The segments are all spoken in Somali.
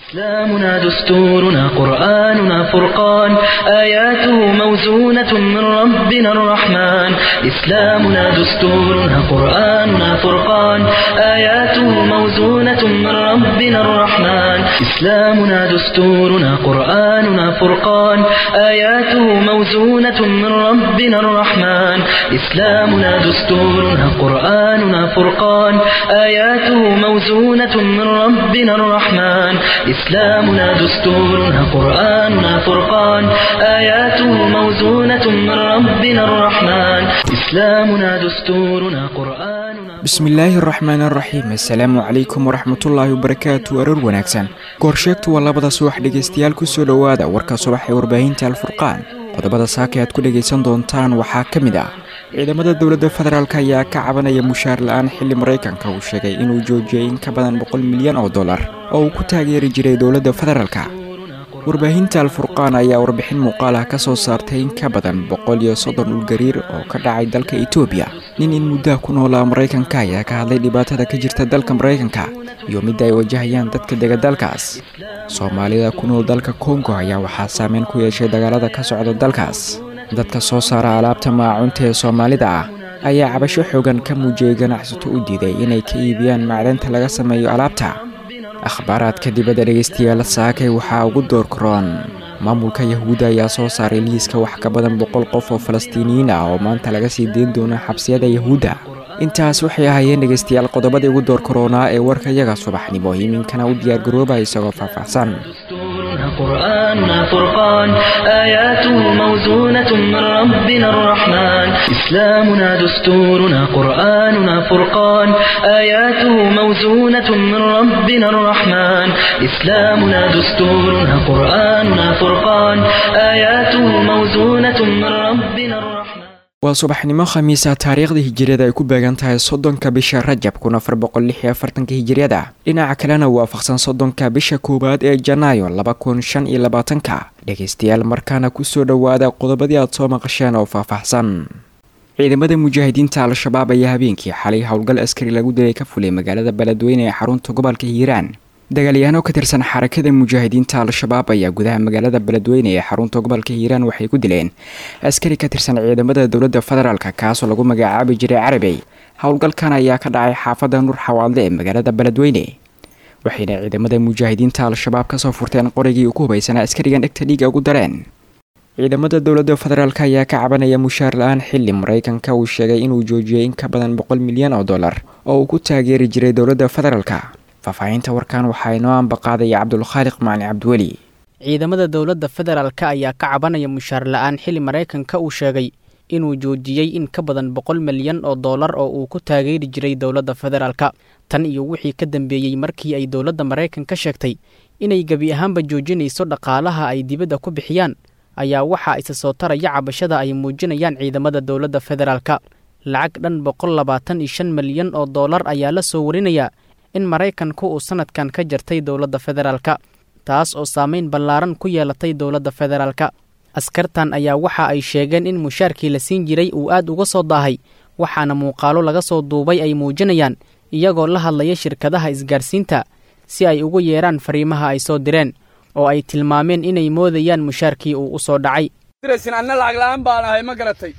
إسلامنا دستورنا قرآننا فرقان آياته موزونة من ربنا الرحمن إسلامنا دستورنا قرآننا فرقان آياته موزونة من ربنا الرحمن إسلامنا دستورنا قرآننا فرقان آياته موزونة من ربنا الرحمن إسلامنا دستورنا قرآننا فرقان آياته موزونة من ربنا الرحمن إسلامنا دستورنا قرآننا فرقان آياته موزونة من ربنا الرحمن إسلامنا دستورنا قرآننا bismillaahi araxmaan araxiim assalaamu calaykum waraxmatullaahi wabarakaatu aroor wanaagsan goorsheegtu waa labada subax dhegaystayaal kusoo dhowaada warka subax ee warbaahinta alfurqaan qodobada saaka aad ku dhegaysan doontaan waxaa ka mid ah ciidamada dowladda federaalk ayaa ka cabanaya mushaar la-aan xilli maraykanka uu sheegay inuu joojiyay in ka badan boqol milyan oo dollar oo uu ku taageeri jiray dowladda federaalka warbaahinta alfurqaan ayaa warbixin muuqaal ah ka soo saartay in ka badan boqol iyo soddon dhulgariir oo ka dhacay dalka etoobiya nin in muddaha ku noolaa maraykanka ayaa ka hadlay dhibaatada ka jirta dalka maraykanka iyo midda ay wajahayaan dadka dega dalkaas soomaalida ku nool dalka kongo ayaa waxaa saameyn ku yeeshay dagaalada ka socda dalkaas dadka soo saara alaabta maacunta ee soomaalida ah ayaa cabasho xoogan ka muujiyey ganacsato u diiday inay ka iibiyaan macdanta laga sameeyo alaabta akhbaaraadka dibadda dhegaystayaal saakay waxaa ugu door karoon maamulka yahuudda ayaa soo saaray liiska wax ka badan boqol qof oo falastiiniyiin ah oo maanta laga sii deyn doono xabsiyada yahuudda intaas waxay ahaayeen dhegaystayaal qodobadii ugu door karoonaa ee warka yaga subaxnimo iminkana u diyaargarooba isagoo faahfaahsan دستورنا قرآننا فرقان آياته موزونة من ربنا الرحمن إسلامنا دستورنا قرآننا فرقان آياته موزونة من ربنا الرحمن إسلامنا دستورنا قرآننا فرقان آياته موزونة من ربنا الرحمن waa subaxnimo khamiisa taariikhda hijiriyada ay ku beegan tahay soddonka bisha rajab kun afar boqol lix iyo afartanka hijiriyada dhinaca kalena waafaqsan soddonka bisha koowaad ee janaayo laba kun shan iyo labaatanka dhegaystayaal markaana kusoo dhowaada qodobadii aad soo maqasheen oo faahfaahsan ciidamada mujaahidiinta al-shabaab ayaa habeenkii xalay howlgal askari lagu dilay ka fulay magaalada beledweyne ee xarunta gobolka hiiraan dagaalyahaano ka tirsan xarakada mujaahidiinta al-shabaab ayaa gudaha magaalada beledweyne ee xarunta gobolka hiiraan waxay ku dileen askari ka tirsan ciidamada dowladda federaalka kaasoo lagu magacaabi jiray carabey howlgalkan ayaa ka dhacay xaafadda nur xawaadle ee magaalada beledweyne waxayna ciidamada mujaahidiinta al-shabaab kasoo furteen qorigii ugu hubaysanaa askarigan dhegta dhiiga ugu dareen ciidamada dowladda federaalk ayaa ka cabanaya mushaar la-aan xilli maraykanka uu sheegay inuu joojiyay in ka badan boqol milyan oo dollar oo uu ku taageeri jiray dowladda federaalka faahfaahinta warkan waxaa inoo ambaqaadaya cabdulkhaaliq macali cabdiweli ciidamada dowladda federaalka ayaa ka cabanaya mushaar la-aan xilli maraykanka uu sheegay inuu joojiyey in ka badan boqol milyan oo dollar oo uu ku taageeri jiray dowladda federaalka tan iyo wixii ka dambeeyey markii ay dowladda maraykanka sheegtay inay gebi ahaanba joojinayso dhaqaalaha ay dibadda ku bixiyaan ayaa waxaa isa soo taraya cabashada ay muujinayaan ciidamada dowladda federaalka lacag dhan boqol labaatan iyo shan milyan oo dollar ayaa la soo warinayaa in maraykanku uu sanadkan ka jartay dowladda federaalka taas oo saameyn ballaaran ku yeelatay dowladda federaalka askartan ayaa waxa ay sheegeen in mushaarkii la siin jiray uu aad uga soo daahay waxaana muuqaalo laga soo duubay ay muujinayaan iyagoo la hadlaya shirkadaha isgaarsiinta si ay ugu yeeraan fariimaha ay soo direen oo ay tilmaameen inay moodayaan mushaarkii uu u soo dhacay diraysin anna lacag la'aan baan ahay ma garatay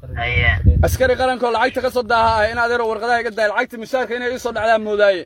askari qarankoo lacagta ka soo daaha ah in adeero warqadaha iga daaya lacagta mushaarka inay ii soo dhacdaan moodaaye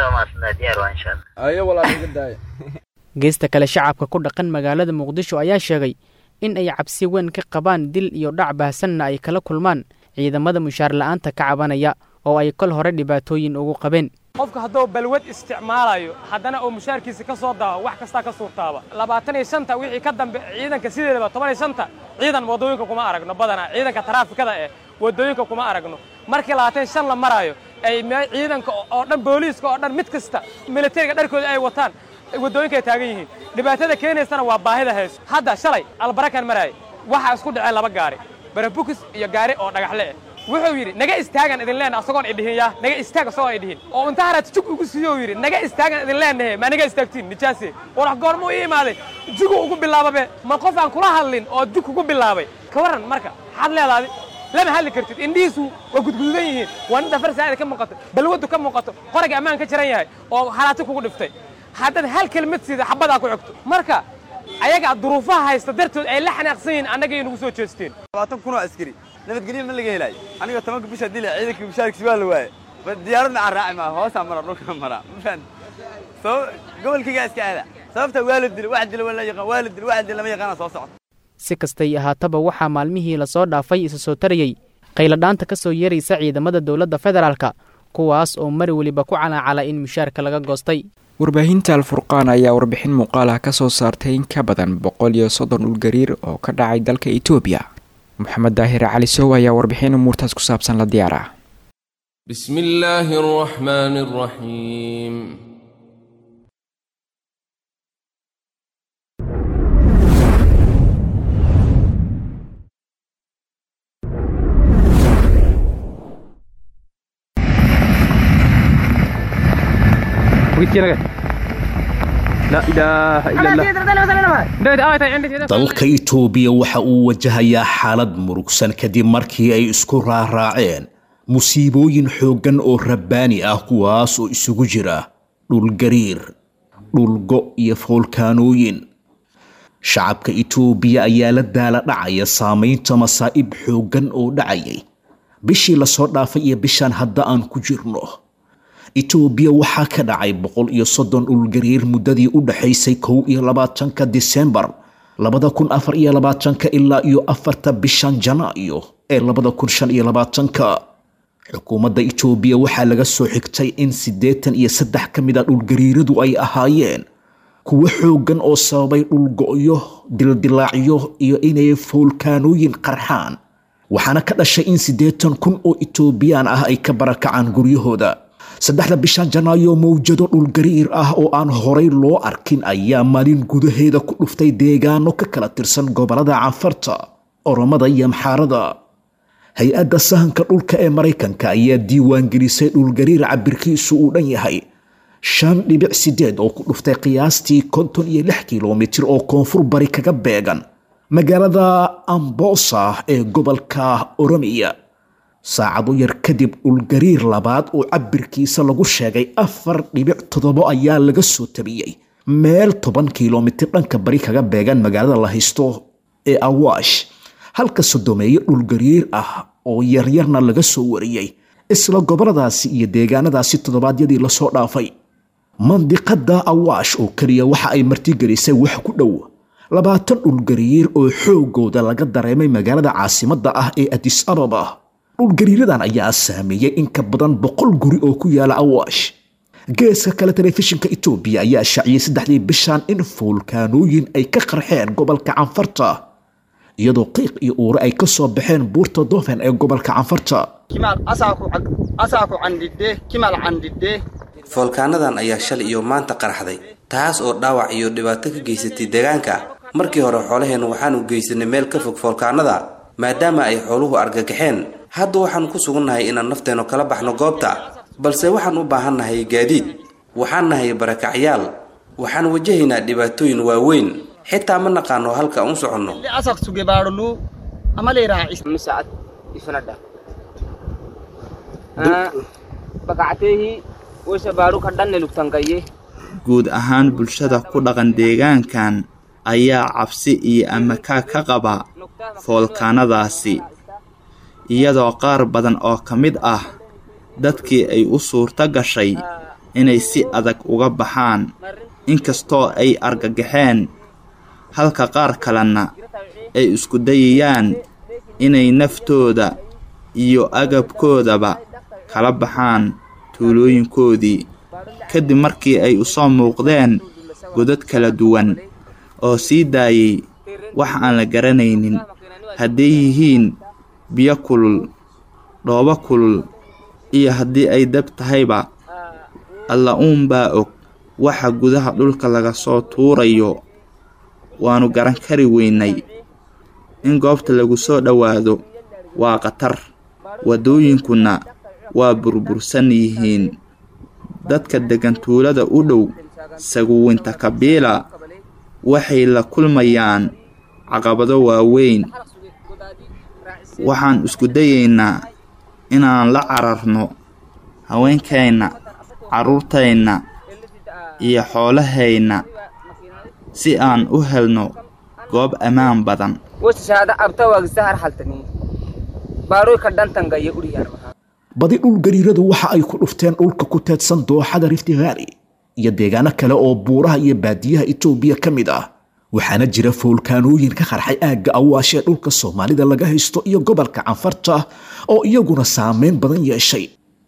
ayo walaal iga daaya geesta kale shacabka ku dhaqan magaalada muqdisho ayaa sheegay in ay cabsi weyn ka qabaan dil iyo dhac baahsanna ay kala kulmaan ciidamada mushaar la'aanta ka cabanaya oo ay kol hore dhibaatooyin ugu qabeen qofka hadduu balwad isticmaalayo haddana uu mushaarkiisa ka soo daaho wax kastaa ka suurtaaba labaatan iyo shanta wixii ka dambe ciidanka sideedaba toban iyo shanta ciidan waddooyinka kuma aragno badanaa ciidanka taraafikada eh waddooyinka kuma aragno markii labaatan shan la maraayo ay ciidanka oo dhan booliiska oo dhan mid kasta militariga dharkooda ay wataan waddooyinka ay taagan yihiin dhibaatada keenaysana waa baahida hayso hadda shalay albarakan maraaya waxaa isku dhaceen laba gaari barabukis iyo gaari oo dhagaxle eh wuxuu yidhi naga istaagan idin leenahay asagoon idhihin yaa naga istaag asagoon idhihin oo inta haraad jug ugu siiyo yidhi naga istaagan idin leenahay ma naga istaagtiin nijaase warax goormuu ii imaaday jugu ugu bilaababe ma qof aan kula hadlin oo jug ugu bilaabay ka warran marka maxaad leedaadi lama hadli kartid indhihiisu waa gudgududan yihiin waa nin dafar saa'ida ka muuqato balwadu ka muuqato qorayga ammaan ka jiran yahay oo halaati kugu dhiftay haddaad hal kelmad siida xabadaa ku xigto marka ayaga duruufaha haysta dartood ay la xanaaqsan yihiin annagay nagu soo jeesteen labaatan kun oo askari nabadgelyo ma laga helaayo aniga tobanka bisha dila ciidanka mushaarkiis waa la waaye diyaaradna aan raaci maa hoosaa mara dhulka mara ma fahan sabab gobolkaygaa iska aada sababta waa la dila wax dila waa la yaqaan waa la dila wax dila lama yaqaana soo socota si kastay ahaataba waxaa maalmihii lasoo dhaafay isa soo tarayey qayladhaanta ka soo yeeraysa ciidamada dowladda federaalka kuwaas oo mar weliba ku calaacala in mushaarka laga goostay warbaahinta alfurqaan ayaa warbixin muuqaal ah ka soo saartay in ka badan boqol iyo soddon dhulgariir oo ka dhacay dalka etoobiya moxamed daahir cali sow ayaa warbixin umuurtaas ku saabsan la diyaar ah بسم الله الرحمن الرحيم dalka itoobiya waxa uu wajahayaa xaalad murugsan kadib markii ay isku raaraaceen musiibooyin xooggan oo rabbaani ah kuwaas oo isugu jira dhulgariir dhulgo iyo foolkaanooyin shacabka itoobiya ayaa la daala dhacaya saamaynta masaa'ib xooggan oo dhacayay bishii lasoo dhaafay iyo bishaan hadda aan ku jirno itoobiya waxaa ka dhacay boqol iyo soddon dhulgariir muddadii u dhaxaysay kow iyo labaatanka disembar labada kun afar iyo labaatanka ilaa iyo afarta bishan janaayo ee labada kun shan iyo labaatanka xukuumadda itoobiya waxaa laga soo xigtay in siddeetan iyo saddex ka mid a dhulgariiradu ay ahaayeen kuwo xooggan oo sababay dhulgo'yo dildilaacyo iyo inay foolkaanooyin qarxaan waxaana ka dhashay in siddeetan kun oo itoobiyaan ah ay ka barakacaan guryahooda saddexda bishan janaayo mawjado dhulgariir ah oo aan horay loo arkin ayaa maalin gudaheeda ku dhuftay deegaano ka kala tirsan gobolada canfarta oromada iyo maxaarada hay-adda sahanka dhulka ee maraykanka ayaa diiwaangelisay dhulgariir cabirkiisu uu dhan yahay shan dhibic sideed oo ku dhuftay qiyaastii konton iyo lix kilomitir oo koonfur bari kaga beegan magaalada ambosa ee gobolka oromiya saacado yar kadib dhulgariir labaad oo cabirkiisa lagu sheegay afar dhibic toddobo ayaa laga soo tabiyey meel toban kilomitir dhanka bari kaga beegan magaalada la haysto ee awaash halka sodomeeye dhulgariir ah oo yaryarna laga soo wariyey isla goboladaasi iyo deegaanadaasi toddobaadyadii lasoo dhaafay mandiqada awaash oo keliya waxa ay martigelisay wax ku dhow labaatan dhulgariir oo xoogooda laga dareemay magaalada caasimadda ah ee adis ababa dhulgariiradan ayaa saameeyey in ka badan boqol guri oo ku yaala awaash geeska kale telefishinka etoobiya ayaa shaaciyey saddexdii bishan in foolkaanooyin ay ka qarxeen gobolka canfarta iyadoo qiiq iyo uure ay ka soo baxeen buurta dofen ee gobolka canfarta foolkaanadan ayaa shalay iyo maanta qarxday taas oo dhaawac iyo dhibaato ka geysatay deegaanka markii hore xoolaheennu waxaanu geysanay meel ka fog foolkaanada maadaama ay xooluhu argagaxeen hadda waxaanu ku sugannahay inaan nafteennu kala baxno goobta balse waxaan u baahannahay gaadiid waxaan nahay barakacyaal waxaan wajahaynaa dhibaatooyin waaweyn xitaa ma naqaano halka u soconno guud ahaan bulshada ku dhaqan deegaankan ayaa cabsi iyo amakaa ka qaba foolkaanadaasi iyadoo qaar badan oo ka mid ah dadkii ay u suurto gashay inay si adag uga baxaan inkastoo ay argagaxeen halka qaar kalena ay isku dayayaan inay naftooda iyo agabkoodaba kala baxaan tuulooyinkoodii kadib markii ay u soo muuqdeen godad kala duwan oo sii daayay wax aan la garanaynin hadday yihiin biyo kulul dhoobo kulul iyo haddii ay dab tahayba alla uunbaa og waxa gudaha dhulka laga soo tuurayo waannu garan kari weynay in goobta lagu soo dhowaado waa khatar waddooyinkuna waa burbursan yihiin dadka deggan tuulada u dhow saguwinta kabiila waxay la kulmayaan caqabado waaweyn waxaan isku dayaynaa inaan la cararno haweenkeenna carruurteenna iyo xoolahayna si aan u helno goob ammaan badan badi dhul gariiradu waxa ay ku dhufteen dhulka ku teedsan dooxada rifti valley iyo deegaano kale oo buuraha iyo baadiyaha etoobiya ka mid ah waxaana jira foolkaanooyin ka qarxay aagga awaashee dhulka soomaalida laga haysto iyo gobolka canfarta oo iyaguna saameyn badan yeeshay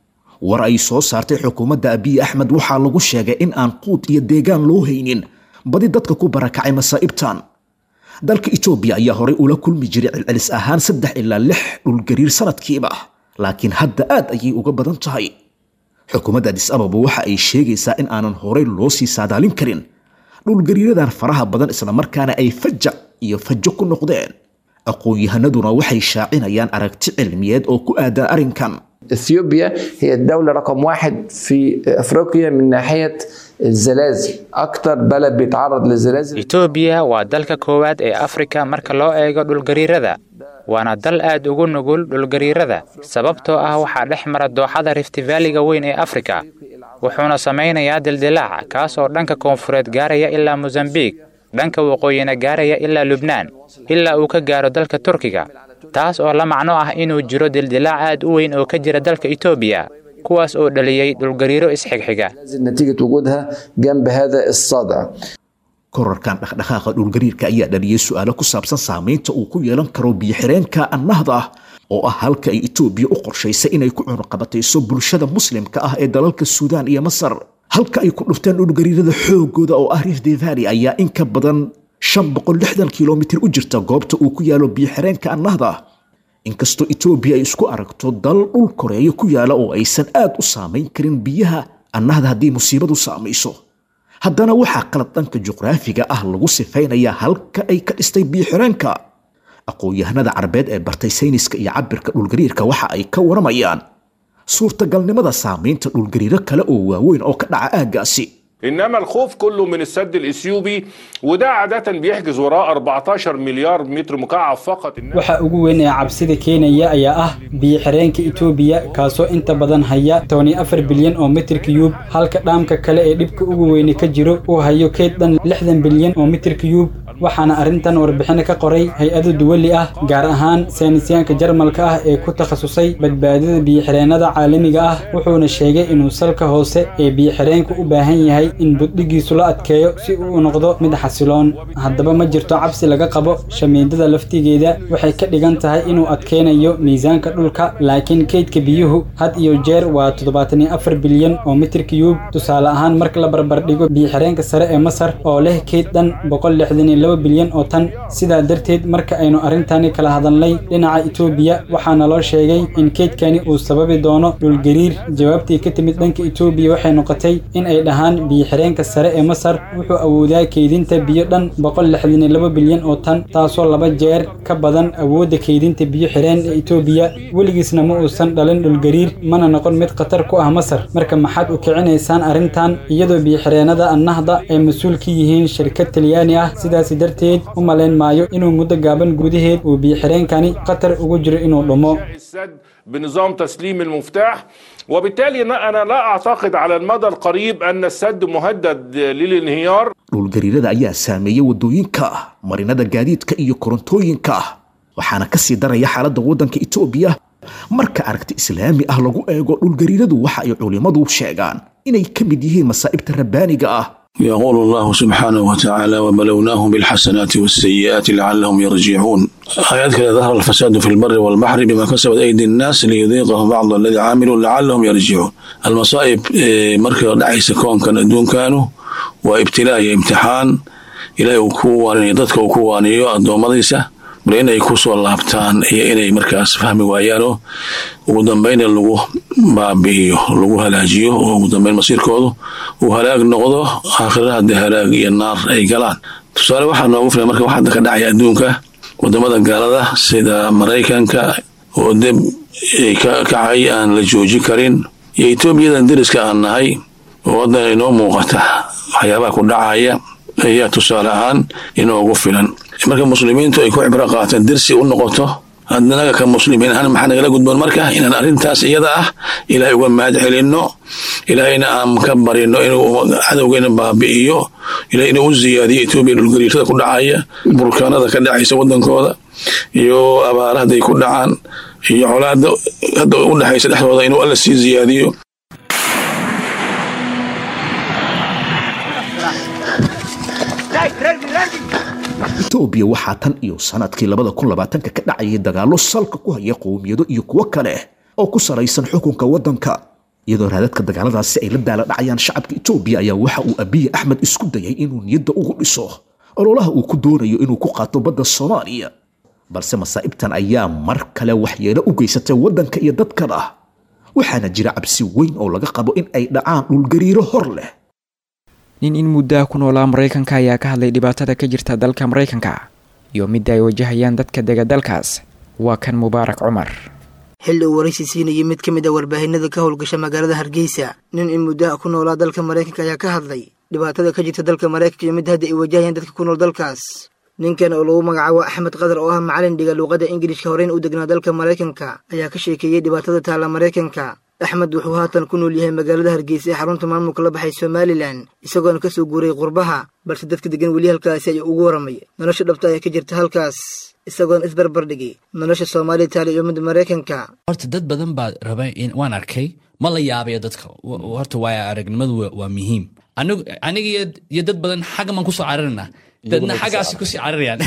war ay soo saartay xukuumadda abiy axmed waxaa lagu sheegay in aan quud iyo deegaan loo haynin badi dadka ku barakacay masaa'ibtan dalka etoobiya ayaa horay ula kulmi jiray celcelis ahaan saddex ilaa lix dhulgariir sanadkiiba laakiin hadda aad ayay uga badan tahay xukuumadda adis ababa waxa ay sheegaysaa in aanan horay loo sii saadaalin karin dhulgariiradan faraha badan islamarkaana ay fajac iyo fajo ku noqdeen aqoon-yahanaduna waxay shaacinayaan aragti cilmiyeed oo ku aadan arrinkan اثيوبيا هي الدولة رقم واحد في افريقيا من ناحية الزلازل اكتر بلد بيتعرض للزلازل etoobiya waa dalka koowaad ee afrika marka loo eego dhulgariirada waana dal aad ugu nugul dhulgariirada sababtoo ah waxaa dhex mara dooxada riftivaaliga weyn ee afrika wuxuuna samaynayaa dildilaac kaas oo dhanka koonfureed gaaraya ilaa mosambiik dhanka waqooyina gaaraya ilaa lubnaan ilaa uu ka gaaro dalka turkiga taas oo la macno ah inuu jiro dildilaac aad u weyn oo ka jira dalka etoobiya kuwaas oo dhaliyey dhulgariiro isxigxiga نتيجة وجودها جنب هذا الصدع korarkan dhaqdhaqaaqa dhulgariirka ayaa dhaliyey su-aalo ku saabsan saamaynta uu ku yeelan karo biyo-xireenka annahda ah oo ah halka ay etoobiya u qorshaysay inay ku cunuqabatayso bulshada muslimka ah ee dalalka suudaan iyo masar halka ay ku dhufteen dhulgariirada xoogooda oo ah rifti valley ayaa in ka badan shan boqol lixdan kilomitir u jirta goobta uu ku yaalo biyo-xireenka annahda inkastoo etoobiya ay isku aragto dal dhul koreeya ku yaala oo aysan aad u saamayn karin biyaha annahda haddii musiibadu saamayso haddana waxaa qalad dhanka juqraafiga ah lagu sifaynayaa halka ay ka dhistay biyo-xireenka aqoon-yahanada carabeed ee bartay sayniska iyo cabirka dhulgariirka waxa ay ka waramayaan suurtagalnimada saamaynta dhulgariiro kale oo waaweyn oo ka dhaca aaggaasi انما الخوف كله من السد الاثيوبي وده عاده بيحجز وراه 14 مليار متر مكعب فقط waxa ugu weyn ee cabsida keenaya ayaa ah biyo-xireenka etoobiya kaasoo inta badan haya tobani afar bilyan oo mitir kiyuub halka dhaamka kale ee dhibka ugu weyni ka jiro uu hayo keyd dhan lixdan bilyan oo mitir kiyuub waxaana arrintan warbixino ka qoray hay-ado duwali ah gaar ahaan saynisyaanka jarmalka ah ee ku takhasusay badbaadada biyo-xireennada caalamiga ah wuxuuna sheegay inuu salka hoose ee biyo-xireenku u baahan yahay in buddhigiisu la adkeeyo si uu u noqdo mid xasiloon haddaba ma jirto cabsi laga qabo shamiindada laftigeeda waxay ka dhigan tahay inuu adkeynayo miisaanka dhulka laakiin keydka biyuhu had iyo jeer waa toddobaatan iyo afar bilyan oo mitir kiyuub tusaale ahaan marka la barbardhigo biyo-xireenka sare ee masar oo leh keyd dhan boqol lixdan iyo laba bilyan oo tan sidaa darteed marka aynu arrintani kala hadalnay dhinaca etoobiya waxaana loo sheegay in keydkani uu sababi doono dhulgariir jawaabtii ka timid dhanka etoobiya waxay noqotay in ay dhahaan biyo-xireenka sare ee masar wuxuu awoodaa keydinta biyo dhan boqol lixdan iyo laba bilyan oo tan taasoo laba jeer ka badan awoodda keydinta biyo-xireen ee etoobiya weligiisna ma uusan dhalin dhulgariir mana noqon mid khatar ku ah masar marka maxaad u kicinaysaan arrintan iyadoo biyo-xireennada annahda ay mas-uul ka yihiin shirkad talyaani ah sidaasi darteed u malayn maayo inuu muddo gaaban gudaheed uu biyo-xireenkani khatar ugu jiro inuu dhumo السد بنظام تسليم المفتاح وبالتالي انا لا اعتقد على المدى القريب ان السد مهدد للانهيار dhulgariirada ayaa saameeyey waddooyinka marinada gaadiidka iyo korontooyinka waxaana ka sii daraya xaaladda waddanka etoobiya marka aragti islaami ah lagu eego dhulgariiradu waxa ay culimmadu sheegaan inay ka mid yihiin masaa'ibta rabbaaniga ah يقول الله سبحانه وتعالى وبلوناهم بالحسنات والسيئات لعلهم يرجعون آيات كذا ظهر الفساد في البر والبحر بما كسبت أيدي الناس ليذيقهم بعض الذي عاملوا لعلهم يرجعون المصائب مركز دعيس كون كان دون كانوا وابتلاء امتحان إلى وكوان يددك وكوان يو أدومديسة bal inay ku soo laabtaan iyo inay markaas fahmi waayaanoo ugu dambayn lagu baabi'iyo lagu halaajiyo oo ugu dambayn masiirkoodu uu halaag noqdo aakhirada haddii halaag iyo naar ay galaan tusaale waxaa noogu filan marka wax hadda ka dhacaya adduunka wadamada gaalada sida maraykanka oo deb ka kacay aan la joojin karin iyo etoobiyadan deriska aan nahay oo waddan inoo muuqata waxyaabaha ku dhacaya ayaa tusaale ahaan inoogu filan marka muslimiintu ay ku cibro qaateen dersi u noqoto adnaga ka muslimiin ahaan maxaa nagala gudboon marka inaan arrintaas iyada ah ilaahay uga mahad celinno ilaahayna aan ka barino inuu cadowgeena baabi'iyo ilahay inuu u ziyaadiyo etoobiya dhulgariirada ku dhacaya burkaanada ka dhacaysa wadankooda iyo abaara hadday ku dhacaan iyo colaada hadda u dhexaysa dhexdooda inuu alla sii ziyaadiyo etoobiya waxaa tan iyo sanadkii labada kun labaatanka ka dhacayay dagaallo salka ku haya qowmiyado iyo kuwo kale oo ku salaysan xukunka waddanka iyadoo raadadka dagaaladaasi ay la daala dhacayaan shacabka etoobiya ayaa waxa uu abiye axmed isku dayay inuu niyadda ugu dhiso ololaha uu ku doonayo inuu ku qaato badda soomaaliya balse masaa'ibtan ayaa mar kale waxyeelo u geysatay waddanka iyo dadkana waxaana jira cabsi weyn oo laga qabo in ay dhacaan dhulgariiro hor leh nin in muddaha ku noolaa maraykanka ayaa ka hadlay dhibaatada ka jirta dalka maraykanka iyo midda ay wajahayaan dadka dega dalkaas waa kan mubaarak cumar xilli uu waraysi siinayay mid ka mid a warbaahinada ka howlgasha magaalada hargeysa nin in muddaha ku noolaa dalka maraykanka ayaa ka hadlay dhibaatada ka jirta dalka maraykanka iyo mid hadda ay wajahayaan dadka ku nool dalkaas ninkan oo lagu magacaabo axmed qadar oo ah macalin dhiga luuqadda ingilishka horeyn u degnaa dalka maraykanka ayaa ka sheekeeyey dhibaatada taalla maraykanka axmed wuxuu haatan ku nool yahay magaalada hargeysa ee xarunta maamulka la baxay somalilan isagoona ka soo guuray qurbaha balse dadka degan weli halkaasi ayuu ugu waramay nolosha dhabta ee ka jirta halkaas isagoona isbarbar dhigay nolosha soomaaliya taali iyo midda maraykanka horta dad badan baa raba in waan arkay ma la yaabayo dadka horta waaya aragnimadu waa muhiim aniga iyo dad badan xagga maan kusoo cararina dadna xaggaasi kusii cararayaan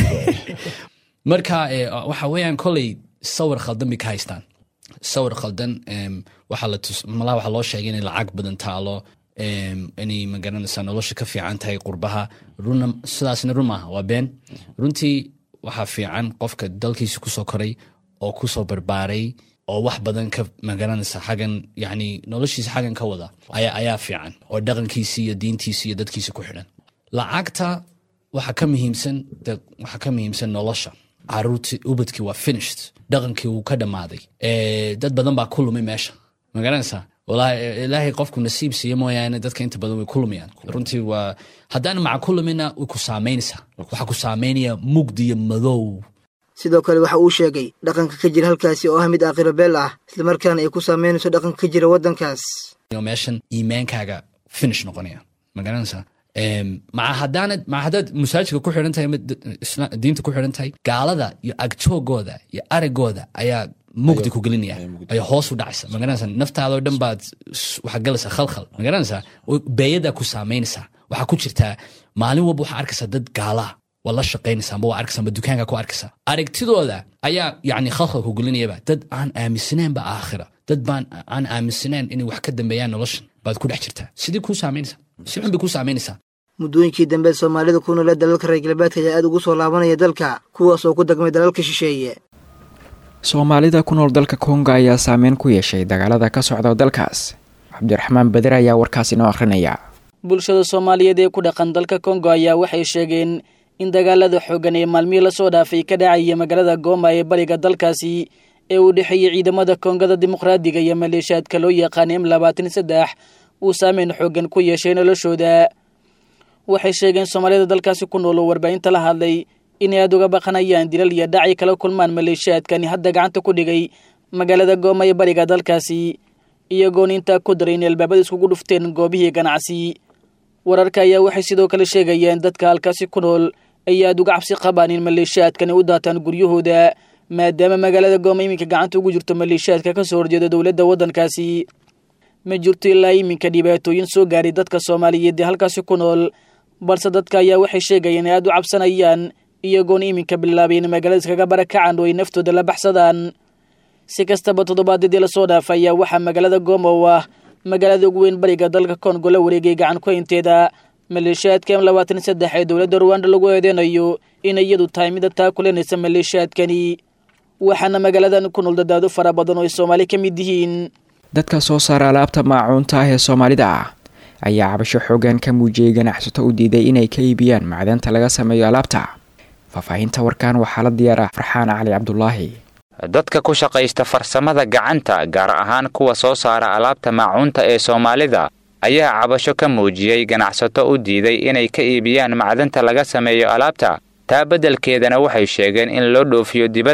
marka waxa weeyaan koley sawir khaldan bay ka haystaan sawir khaldan waxaa la tus malaha waxaa loo sheegay inay lacag badan taalo inay magaranaysaa nolosha ka fiican tahay qurbaha runa sidaasna run maaha waa been runtii waxaa fiican qofka dalkiisa kusoo koray oo kusoo barbaaray oo wax badan ka magaranaysa xagan yani noloshiisa xagan ka wada ayaa ayaa fiican oo dhaqankiisi iyo diintiisi iyo dadkiisa ku xidhan lacagta waxaa ka muhiimsan waxaa ka muhiimsan nolosha caruurtii ubadkii waa finished dhaqankii wuu ka dhammaaday dad badan baa ku lumay meesha magaranaysaa walahi ilaahay qofku nasiib siiya mooyaane dadka inta badan way ku lumayaan runtii waa haddaan maca ku lumina way ku saamaynaysaa waxaa ku saameynaya mugdi iyo madow sidoo kale waxa uu sheegay dhaqanka ka jira halkaasi oo ah mid aakhiro beel ah islamarkaana ay ku saameynayso dhaqanka ka jira waddankaas meeshan iimaankaaga finish noqonaya magaranaysaa maca haddaanad maca haddaad masaajidka ku xidhan tahay diinta ku xidhan tahay gaalada iyo agjoogooda iyo aragooda ayaa mugdi ku gelinaya ayaa hoos u dhacaysa magaranaysa naftaadoo dhan baad waxaa galaysaa khalkhal magaranaysaa beeyadaa ku saameynaysaa waxaa ku jirtaa maalin walba waxaa arkaysaa dad gaalaa waa la shaqaynaysaa amba waa arkaysaa amba dukaanka ku arkaysaa aragtidooda ayaa yacni khalkhal ku gelinayaba dad aan aaminsanayn ba aakhira dad baan aan aaminsanayn inay wax ka dambeeyaan noloshan baad ku dhex jirtaa sidii kuu saameynaysaa si xun bay kuu saameynaysaa muddooyinkii dambe soomaalida ku noolee dalalka reer galbeedka ayaa aad ugu soo laabanaya dalka kuwaas oo ku dagmay dalalka shisheeye soomaalida ku nool dalka kongo ayaa saameyn ku yeeshay dagaalada ka socda dalkaas cabdiraxmaan bader ayaa warkaasi noo akhrinaya bulshada soomaaliyeed ee ku dhaqan dalka kongo ayaa waxay sheegeen in dagaalada xooggan ee maalmihii lasoo dhaafay ka dhacaya magaalada gooma ee bariga dalkaasi ee u dhexeeyey ciidamada kongada dimuqraadiga iyo maleeshiyaadka loo yaqaana m labaatan saddex uu saameyn xooggan ku yeeshay noloshooda waxay sheegeen soomaalida dalkaasi ku nool oo warbaahinta la hadlay inay aada uga baqanayaan dilal iyo dhacay kala kulmaan maleeshiyaadkani hadda gacanta ku dhigay magaalada gooma ee bariga dalkaasi iyagoon intaa ku daray in albaabada iskugu dhufteen goobihii ganacsi wararka ayaa waxay sidoo kale sheegayeen dadka halkaasi ku nool ay aada uga cabsi qabaan in maleeshiyaadkani u daataan guryahooda maadaama magaalada gooma iminka gacanta ugu jirto maleeshiyaadka ka soo horjeeda dowladda waddankaasi ma jirto ilaa iminka dhibaatooyin soo gaaray dadka soomaaliyeed ee halkaasi ku nool balse dadka ayaa waxay sheegayeen inay aada u cabsanayaan iyagoona iminka bilaabay in magaalada iskaga barakacaan oo ay naftooda la baxsadaan si kastaba toddobaadyadii lasoo dhaafa ayaa waxaa magaalada gooma oo ah magaalada ugu weyn bariga dalka kongo la wareegay gacan ku-haynteeda maleeshiyaadka m labaatan saddex ee dowladda ruwanda lagu eedeynayo inay iyadu tahay mida taa kulenaysa maleeshiyaadkani waxaana magaaladan ku nool dadaado fara badan oo ay soomaali ka mid yihiin dadka soo saara alaabta maacuunta ah ee soomaalida ah ayaa cabasho xoogan ka muujiyey ganacsato u diiday inay ka iibiyaan macdanta laga sameeyo alaabta faahfaahinta warkaan waxaa la diyaara farxaan cali cabdulaahi dadka ku shaqaysta farsamada gacanta gaar ahaan kuwa soo saara alaabta maacuunta ee soomaalida ayaa cabasho ka muujiyey ganacsato u diiday inay ka iibiyaan macdanta laga sameeyo alaabta taa beddelkeedana waxay sheegeen in loo dhoofiyo dibadda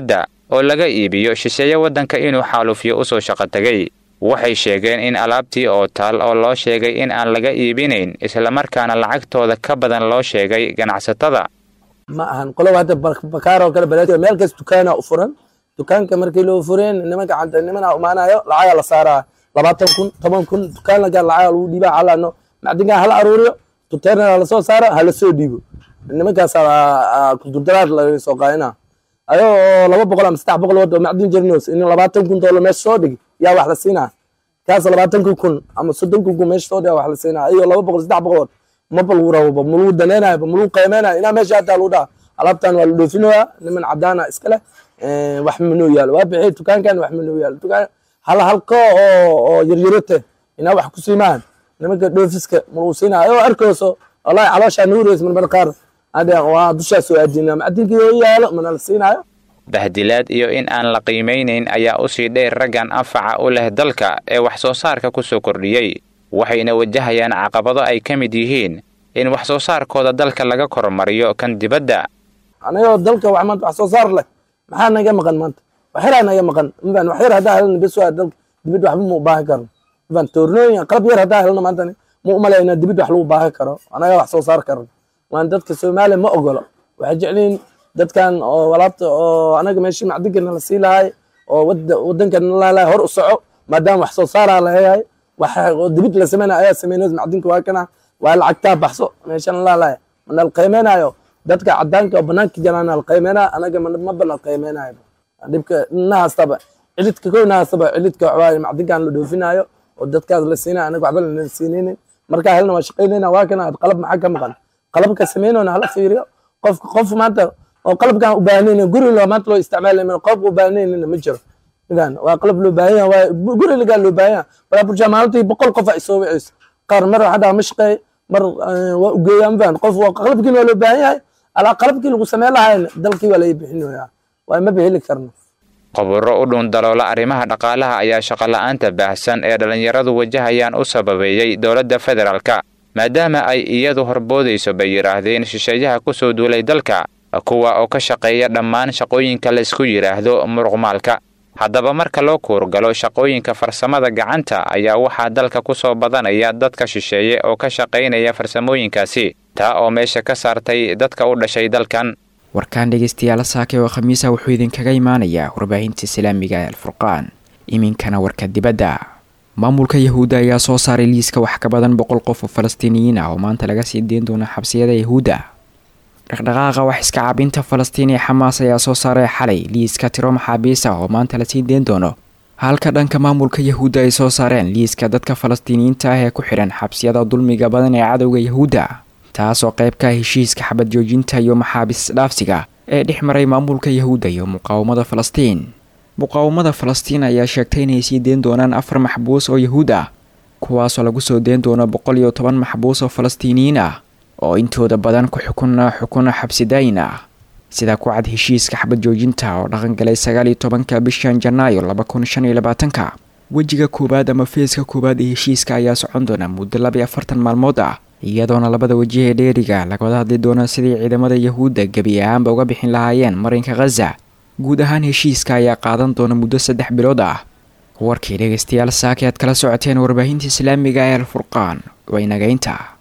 oo laga iibiyo shisheeye waddanka inuu xaaluufyo usoo shaqo tegay waxay sheegeen in alaabtii oo taal oo loo sheegay in aan laga iibinayn islamarkaana lacagtooda ka badan loo sheegay ganacsatada ma ahan qoloba hadda bakaar oo kale baleed meel kas dukaana u furan dukaanka markii loo fureen nimanka canta nimana imaanayo lacaga la saaraa labaatan kun toban kun dukaan lagaa lacaga lagu dhiibaa halano macdinkaa hala aruuriyo tuteerna lasoo saaro hala soo dhiibo nimankaas kudurdaraad laga soo qaadina ayoo laba boqol ama saddex boqol wado macdin jirnos in labaatan kun doolar meesha soo dhigi yaa wax la siinaa kaas labaatankii kun ama soddonkii kun meesha soo dhiga wax la siinaa ayoo laba boqol saddex boqol wad maba lagu rababa malagu daneynayo malagu qiimeynayo inaa meesha hataa lagu dhaha alaabtan waa la dhoofinoyaa niman cadaana iskale wax manoo yaalo waa bixi dukaankan wax manoo yaalo dukaan hal halko oo oo yaryarote inaa wax ku siimaan nimanka dhoofiska malagu siinaa ayoo arkooso wallahi calooshaa nuureysa marmar qaar waa dushaa soo aadinaa macdinkii oo yaalo mana la siinaayo bahdilaad iyo in aan la qiimaynayn ayaa usii dheer raggan anfaca u leh dalka ee wax soo saarka ku soo kordhiyey waxayna wajahayaan caqabado ay ka mid yihiin in wax soo saarkooda dalka laga kormariyo kan dibadda anagoo dalka wax maanta wax soo saar leh maxaa naga maqan maanta waxyaraa naga maqan mafan wax yar haddaa helna bes waa dalka dibadda waxba ma u baahan karno mafan toornooyin qalab yar haddaa helna maanta ma u malayna dibadda wax lagu baahan karo anaga wax soo saar karno waan dadka soomaaliya ma ogolo waxay jecliin dadkan oo alaabta oo anaga meeshii macdinkana la sii lahay oo wadankana lalahay hor u soco maadaama wax soo saaraa laheyahay wax oo dibid la sameynaya ayaa sameynayo macdinka waa kana waa lacagtaa baxso meeshana lalahay mana la qiimeynayo dadka cadaanka oo banaanka jiraana la qiimeynaya anaga maba la qiimeynayo dhibka nahaastaba cilidka kow nahaastaba cilidka waxawaaye macdinkan la dhoofinayo oo dadkaas la siinayo anaga waxba lana siinaynin markaa helna waa shaqaynayna waa kana qalab maxaa ka maqan qalabka sameynona hala fiiriyo qofka qof maanta oo qalabkan u baahnayna guri loo maanta loo isticmaalay qofka u baahnayna ma jiro idan waa qalab loo baahan yahay waa guri lagaa loo baahan yahay balaa bulshaa maalintii boqol qof ay soo wiceyso qaar mar haddaa ma shaqeey mar waa u geeyaa mafaan qof waa qalabkiina waa loo baahan yahay alaa qalabkii lagu sameyn lahayna dalkii waa laga bixinayaa waa maba heli karno qoburo u dhuun daloola arrimaha dhaqaalaha ayaa shaqola'aanta baahsan ee dhallinyaradu wajahayaan u sababeeyey dowladda federaalka maadaama ay iyadu horboodayso bay yidhaahdeen shisheeyaha ku soo duulay dalka kuwa oo ka shaqeeya dhammaan shaqooyinka laysku yidhaahdo muruqmaalka haddaba marka loo kuurgalo shaqooyinka farsamada gacanta ayaa waxaa dalka ku soo badanaya dadka shisheeye oo ka shaqaynaya farsamooyinkaasi taa oo meesha ka saartay dadka u dhashay dalkan warkaan dhegeystayaal saake oo khamiisa wuxuu idinkaga imaanayaa warbaahinta islaamiga ee alfurqaan iminkana warka dibadda maamulka yahuudda ayaa soo saaray liiska wax ka badan boqol qof oo falastiiniyiin ah oo maanta laga sii deyn doona xabsiyada yahuudda dhaqdhaqaaqa wax iska cabinta falastiin ee xamaas ayaa soo saaray xalay liiska tiro maxaabiis ah oo maanta lasii deen doono halka dhanka maamulka yahuudda ay soo saareen liiska dadka falastiiniyiinta ah ee ku xidhan xabsiyada dulmiga badan ee cadowga yahuudda taasoo qayb ka ah heshiiska xabad joojinta iyo maxaabiis dhaafsiga ee dhex maray maamulka yahuudda iyo muqaawamada falastiin muqaawamada falastiin ayaa sheegtay inay sii deen doonaan afar maxbuus oo yahuud ah kuwaasoo lagu soo deen doono boqol iyo toban maxbuus oo falastiiniyiin ah oo intooda badan ku xukuna xukuna xabsidaayin ah sida ku cad heshiiska xabad joojinta oo dhaqan galay sagaal iyo tobanka bishan janaayo laba kun shan iyo labaatanka wejiga koowaad ama feeska koowaad ee heshiiska ayaa socon doona muddo laba iyo afartan maalmood ah iyadoona labada waji ee dheeriga lagawada hadli doono sidii ciidamada yahuudda gebi ahaanba uga bixin lahaayeen marinka khaza guud ahaan heshiiska ayaa qaadan doona muddo saddex bilood ah warkii dhegeystayaal saaki aad kala socoteen warbaahinta islaamiga ee alfurqaan waa inagaynta